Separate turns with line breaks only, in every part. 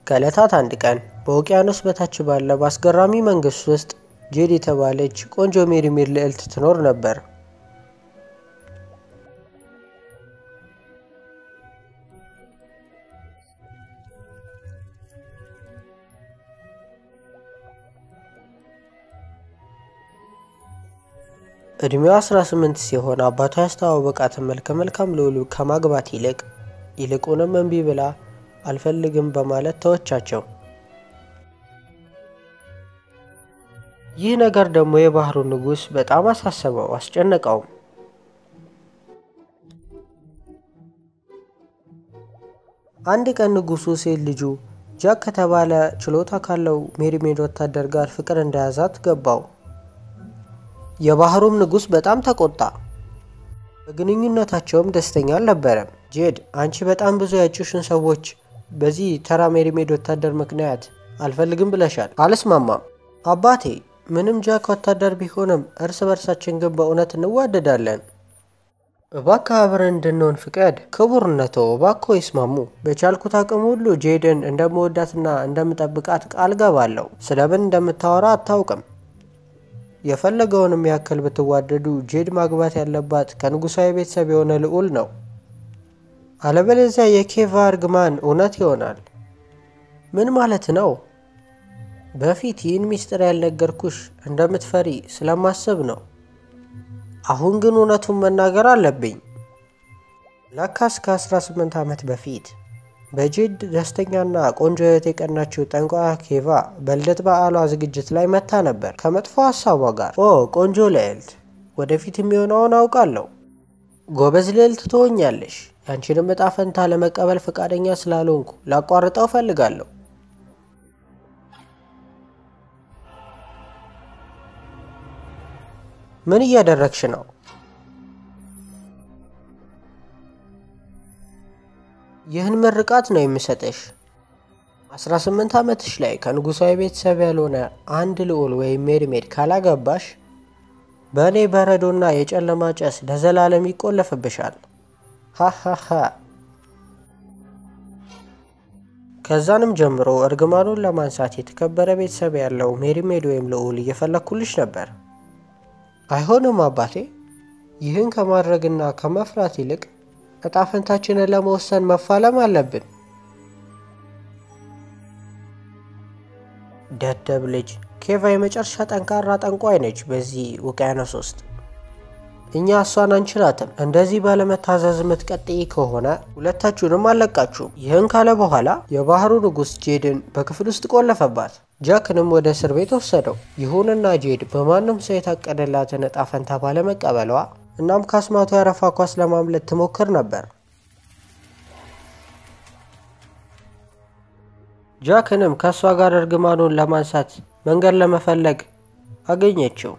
ከዕለታት አንድ ቀን በውቅያኖስ በታች ባለ በአስገራሚ መንግስት ውስጥ ጄድ የተባለች ቆንጆ ሜሪሜድ ልዕልት ትኖር ነበር። እድሜዋ 18 ሲሆን አባቷ ያስተዋወቃትን መልከ መልካም ልዑል ከማግባት ይልቅ ይልቁንም እምቢ ብላ አልፈልግም በማለት ተወቻቸው። ይህ ነገር ደግሞ የባህሩ ንጉሥ በጣም አሳሰበው፣ አስጨነቀውም። አንድ ቀን ንጉሱ ሴት ልጁ ጃክ ከተባለ ችሎታ ካለው ሜሪሜድ ወታደር ጋር ፍቅር እንደያዛት ገባው። የባህሩም ንጉሥ በጣም ተቆጣ። በግንኙነታቸውም ደስተኛ አልነበረም። ጄድ አንቺ በጣም ብዙ ያጩሽን ሰዎች በዚህ ተራ ሜሪሜድ ወታደር ምክንያት አልፈልግም ብለሻል። አልስማማም አባቴ። ምንም ጃክ ወታደር ቢሆንም እርስ በርሳችን ግን በእውነት እንዋደዳለን። እባክህ አብረን እንድንሆን ፍቀድ። ክቡርነቶ እባክዎ ይስማሙ። በቻልኩት አቅም ሁሉ ጄድን እንደምወዳትና እንደምጠብቃት ቃል ገባለሁ። ስለምን እንደምታወራ አታውቅም። የፈለገውንም ያክል ብትዋደዱ ጄድ ማግባት ያለባት ከንጉሳዊ ቤተሰብ የሆነ ልዑል ነው። አለበለዚያ የኬቫ እርግማን እውነት ይሆናል። ምን ማለት ነው? በፊት ይህን ሚስጥር ያልነገርኩሽ እንደምትፈሪ ስለማስብ ነው። አሁን ግን እውነቱን መናገር አለብኝ። ለካስ ከ18 ዓመት በፊት በጄድ ደስተኛና ቆንጆ ሕይወት የቀናችው ጠንቋያ ኬቫ በልደት በዓሏ ዝግጅት ላይ መታ ነበር ከመጥፎ ሀሳቧ ጋር። ኦ ቆንጆ ልዕልት፣ ወደፊት የሚሆነውን አውቃለሁ። ጎበዝ ልዕልት ትሆኛለሽ። ያንቺንም እጣ ፈንታ ለመቀበል ፈቃደኛ ስላልሆንኩ ላቋርጠው እፈልጋለሁ። ምን እያደረግሽ ነው? ይህን ምርቃት ነው የምሰጥሽ። 18 ዓመትሽ ላይ ከንጉሳዊ ቤተሰብ ያልሆነ አንድ ልዑል ወይም ሜሪሜድ ካላገባሽ በእኔ በረዶና የጨለማ ጨስ ለዘላለም ይቆለፍብሻል። ሃሃሃ። ከዛንም ጀምሮ እርግማኑን ለማንሳት የተከበረ ቤተሰብ ያለው ሜሪሜድ ወይም ልዑል እየፈለግኩልሽ ነበር። አይሆንም አባቴ። ይህን ከማድረግና ከመፍራት ይልቅ እጣ ፈንታችንን ለመወሰን መፋለም አለብን። ደደብ ልጅ። ኬቫ የመጨረሻ ጠንካራ ጠንቋይ ነች በዚህ ውቅያኖስ ውስጥ። እኛ እሷን አንችላትም። እንደዚህ ባለመታዘዝ የምትቀጥይ ከሆነ ሁለታችሁንም አለቃችሁም። ይህን ካለ በኋላ የባህሩ ንጉሥ ጄድን በክፍል ውስጥ ቆለፈባት። ጃክንም ወደ እስር ቤት ወሰደው። ይሁንና ጄድ በማንም ሰው የታቀደላትን እጣ ፈንታ ባለመቀበሏ እናም ከአስማቱ ያረፋ ኳስ ለማምለጥ ትሞክር ነበር። ጃክንም ከእሷ ጋር እርግማኑን ለማንሳት መንገድ ለመፈለግ አገኘችው።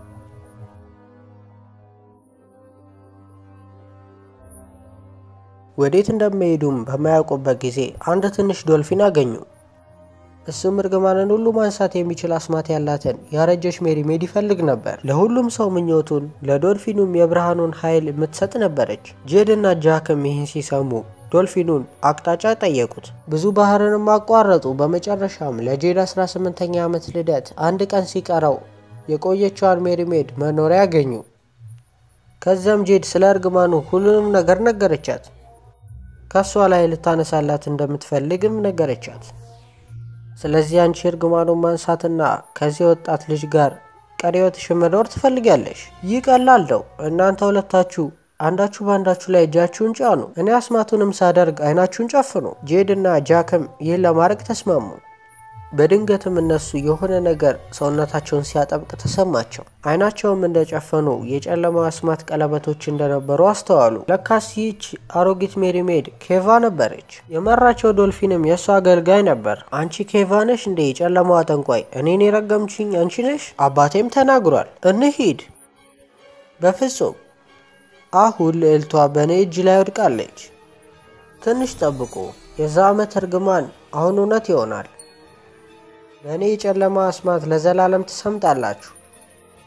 ወዴት እንደሚሄዱም በማያውቁበት ጊዜ አንድ ትንሽ ዶልፊን አገኙ። እሱም እርግማንን ሁሉ ማንሳት የሚችል አስማት ያላትን ያረጀች ሜሪሜድ ይፈልግ ነበር። ለሁሉም ሰው ምኞቱን ለዶልፊኑም የብርሃኑን ኃይል የምትሰጥ ነበረች። ጄድ እና ጃክም ይህን ሲሰሙ ዶልፊኑን አቅጣጫ ጠየቁት። ብዙ ባህርንም አቋረጡ። በመጨረሻም ለጄድ 18ኛ ዓመት ልደት አንድ ቀን ሲቀረው የቆየችዋን ሜሪሜድ መኖሪያ ያገኙ። ከዚያም ጄድ ስለ እርግማኑ ሁሉንም ነገር ነገረቻት። ከእሷ ላይ ልታነሳላት እንደምትፈልግም ነገረቻት። ስለዚህ አንቺ እርግማኑን ማንሳትና ከዚህ ወጣት ልጅ ጋር ቀሪ ሕይወትሽን መኖር ትፈልጊያለሽ። ይህ ቀላል ነው። እናንተ ሁለታችሁ አንዳችሁ በአንዳችሁ ላይ እጃችሁን ጫኑ። እኔ አስማቱንም ሳደርግ አይናችሁን ጨፍኑ። ጄድ እና ጃክም ይህን ለማድረግ ተስማሙ። በድንገትም እነሱ የሆነ ነገር ሰውነታቸውን ሲያጠብቅ ተሰማቸው። አይናቸውም እንደጨፈኑ የጨለማ አስማት ቀለበቶች እንደነበሩ አስተዋሉ። ለካስ ይህች አሮጊት ሜሪሜድ ኬቫ ነበረች። የመራቸው ዶልፊንም የእሷ አገልጋይ ነበር። አንቺ ኬቫ ነሽ እንዴ የጨለማዋ ጠንቋይ? እኔን የረገምችኝ አንቺ ነሽ? አባቴም ተናግሯል። እንሂድ። በፍጹም አሁን ልዕልቷ በእኔ እጅ ላይ ወድቃለች። ትንሽ ጠብቁ። የዛ ዓመት እርግማን አሁን እውነት ይሆናል። በእኔ የጨለማ አስማት ለዘላለም ትሰምጣላችሁ።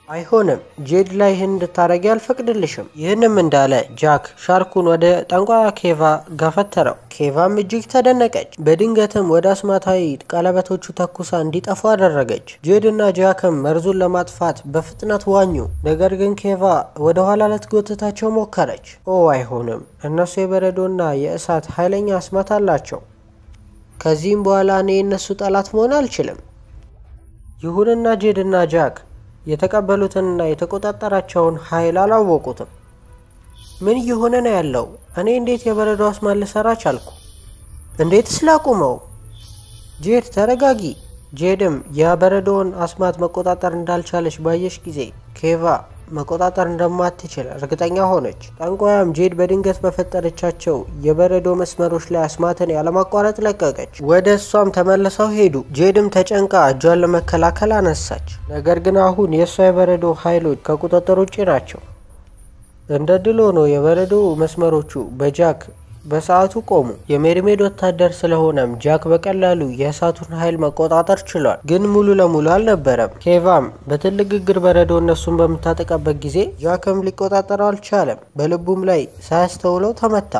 አይሆንም ጄድ ላይ ይህን እንድታረጊ አልፈቅድልሽም። ይህንም እንዳለ ጃክ ሻርኩን ወደ ጠንቋያ ኬቫ ገፈተረው። ኬቫም እጅግ ተደነቀች። በድንገትም ወደ አስማታዊ ቀለበቶቹ ተኩሳ እንዲጠፉ አደረገች። ጄድ እና ጃክም መርዙን ለማጥፋት በፍጥነት ዋኙ። ነገር ግን ኬቫ ወደ ኋላ ልትጎትታቸው ሞከረች። ኦ አይሆንም፣ እነሱ የበረዶና የእሳት ኃይለኛ አስማት አላቸው። ከዚህም በኋላ እኔ የእነሱ ጠላት መሆን አልችልም። ይሁንና ጄድ እና ጃክ የተቀበሉትንና የተቆጣጠራቸውን ኃይል አላወቁትም። ምን እየሆነ ነው ያለው? እኔ እንዴት የበረዶ አስማት ልሰራ ቻልኩ? እንዴት ስላቁመው? ጄድ ተረጋጊ። ጄድም የበረዶውን አስማት መቆጣጠር እንዳልቻለች ባየች ጊዜ ኬቫ መቆጣጠር እንደማትችል እርግጠኛ ሆነች። ጠንቋያም ጄድ በድንገት በፈጠረቻቸው የበረዶ መስመሮች ላይ አስማትን ያለማቋረጥ ለቀቀች። ወደ እሷም ተመልሰው ሄዱ። ጄድም ተጨንቃ እጇን ለመከላከል አነሳች። ነገር ግን አሁን የእሷ የበረዶ ኃይሎች ከቁጥጥር ውጭ ናቸው። እንደ ድል ሆኖ የበረዶ መስመሮቹ በጃክ በሰዓቱ ቆሙ። የሜሪሜድ ወታደር ስለሆነም ጃክ በቀላሉ የእሳቱን ኃይል መቆጣጠር ችሏል፣ ግን ሙሉ ለሙሉ አልነበረም። ኬቫም በትልቅ ግግር በረዶ እነሱን በምታጠቃበት ጊዜ ጃክም ሊቆጣጠረው አልቻለም። በልቡም ላይ ሳያስተውለው ተመታ።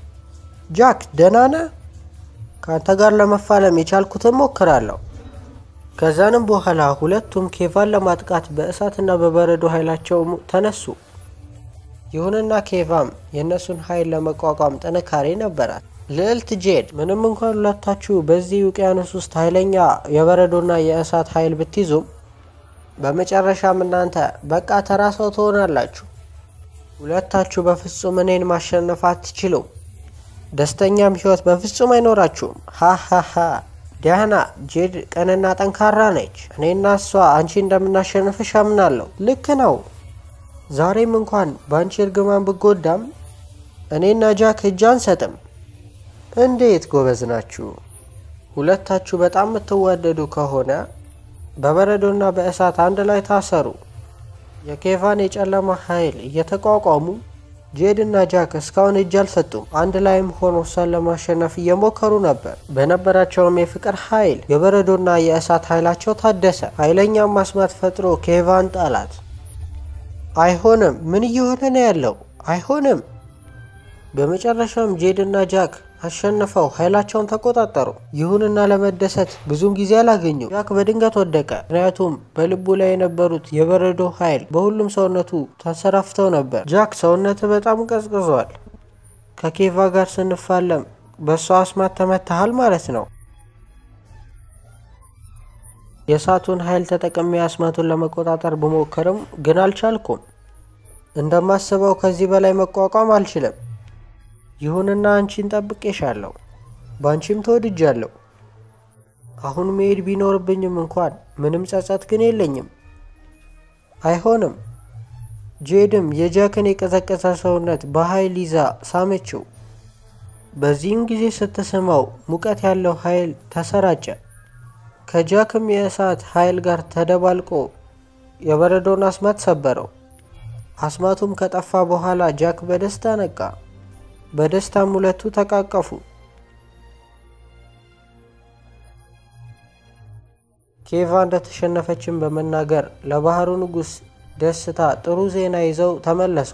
ጃክ ደህና ነህ? ከአንተ ጋር ለመፋለም የቻልኩትን ሞክራለሁ። ከዛንም በኋላ ሁለቱም ኬቫን ለማጥቃት በእሳትና በበረዶ ኃይላቸው ተነሱ። ይሁንና ኬቫም የእነሱን ኃይል ለመቋቋም ጥንካሬ ነበራት። ልዕልት ጄድ ምንም እንኳን ሁለታችሁ በዚህ ውቅያኖስ ውስጥ ኃይለኛ የበረዶና የእሳት ኃይል ብትይዙም በመጨረሻም እናንተ በቃ ተራ ሰው ትሆናላችሁ። ሁለታችሁ በፍጹም እኔን ማሸነፍ አትችሉም። ደስተኛም ህይወት በፍጹም አይኖራችሁም። ሃሃሃ ዲያና ጄድ ቀንና ጠንካራ ነች። እኔና እሷ አንቺ እንደምናሸንፍሽ አምናለሁ። ልክ ነው። ዛሬም እንኳን በአንቺ እርግማን ብጎዳም እኔና ጃክ እጅ አንሰጥም። እንዴት ጎበዝ ናችሁ! ሁለታችሁ በጣም የምትዋደዱ ከሆነ በበረዶና በእሳት አንድ ላይ ታሰሩ። የኬቫን የጨለማ ኃይል እየተቋቋሙ ጄድ እና ጃክ እስካሁን እጅ አልሰጡም። አንድ ላይም ሆኖ እሷን ለማሸነፍ እየሞከሩ ነበር። በነበራቸውም የፍቅር ኃይል የበረዶና የእሳት ኃይላቸው ታደሰ። ኃይለኛም ማስማት ፈጥሮ ኬቫን ጣላት። አይሆንም! ምን እየሆነ ነው ያለው? አይሆንም! በመጨረሻም ጄድ እና ጃክ አሸንፈው ኃይላቸውን ተቆጣጠሩ። ይሁንና ለመደሰት ብዙም ጊዜ አላገኙ። ጃክ በድንገት ወደቀ። ምክንያቱም በልቡ ላይ የነበሩት የበረዶ ኃይል በሁሉም ሰውነቱ ተንሰራፍተው ነበር። ጃክ ሰውነት በጣም ቀዝቅዟል። ከኬቫ ጋር ስንፋለም በእሷ አስማት ተመታሃል ማለት ነው። የእሳቱን ኃይል ተጠቅሜ አስማቱን ለመቆጣጠር ብሞክርም ግን አልቻልኩም። እንደማስበው ከዚህ በላይ መቋቋም አልችልም። ይሁንና አንቺን ጠብቄሻለሁ፣ በአንቺም ተወድጃለሁ። አሁን መሄድ ቢኖርብኝም እንኳን ምንም ጸጸት ግን የለኝም። አይሆንም። ጄድም የጃክን የቀዘቀዘ ሰውነት በኃይል ይዛ ሳመችው። በዚህም ጊዜ ስትስመው ሙቀት ያለው ኃይል ተሰራጨ። ከጃክም የእሳት ኃይል ጋር ተደባልቆ የበረዶን አስማት ሰበረው። አስማቱም ከጠፋ በኋላ ጃክ በደስታ ነቃ። በደስታም ሁለቱ ተቃቀፉ። ኬቫ እንደተሸነፈችን በመናገር ለባህሩ ንጉሥ ደስታ ጥሩ ዜና ይዘው ተመለሱ።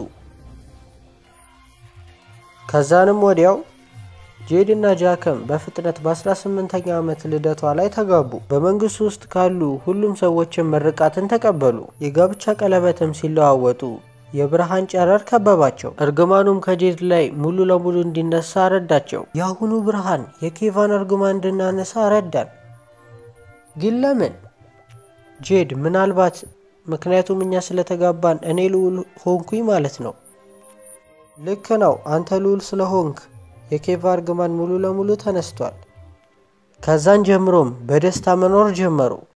ከዛንም ወዲያው ጄድ እና ጃክም በፍጥነት በ18ኛ ዓመት ልደቷ ላይ ተጋቡ። በመንግስቱ ውስጥ ካሉ ሁሉም ሰዎችን ምርቃትን ተቀበሉ። የጋብቻ ቀለበትም ሲለዋወጡ የብርሃን ጨረር ከበባቸው። እርግማኑም ከጄድ ላይ ሙሉ ለሙሉ እንዲነሳ ረዳቸው። የአሁኑ ብርሃን የኬቫን እርግማን እንድናነሳ ረዳን። ግን ለምን? ጄድ ምናልባት ምክንያቱም እኛ ስለተጋባን እኔ ልዑል ሆንኩኝ ማለት ነው። ልክ ነው። አንተ ልዑል ስለሆንክ የኬቫ እርግማን ሙሉ ለሙሉ ተነስቷል። ከዛን ጀምሮም በደስታ መኖር ጀመሩ።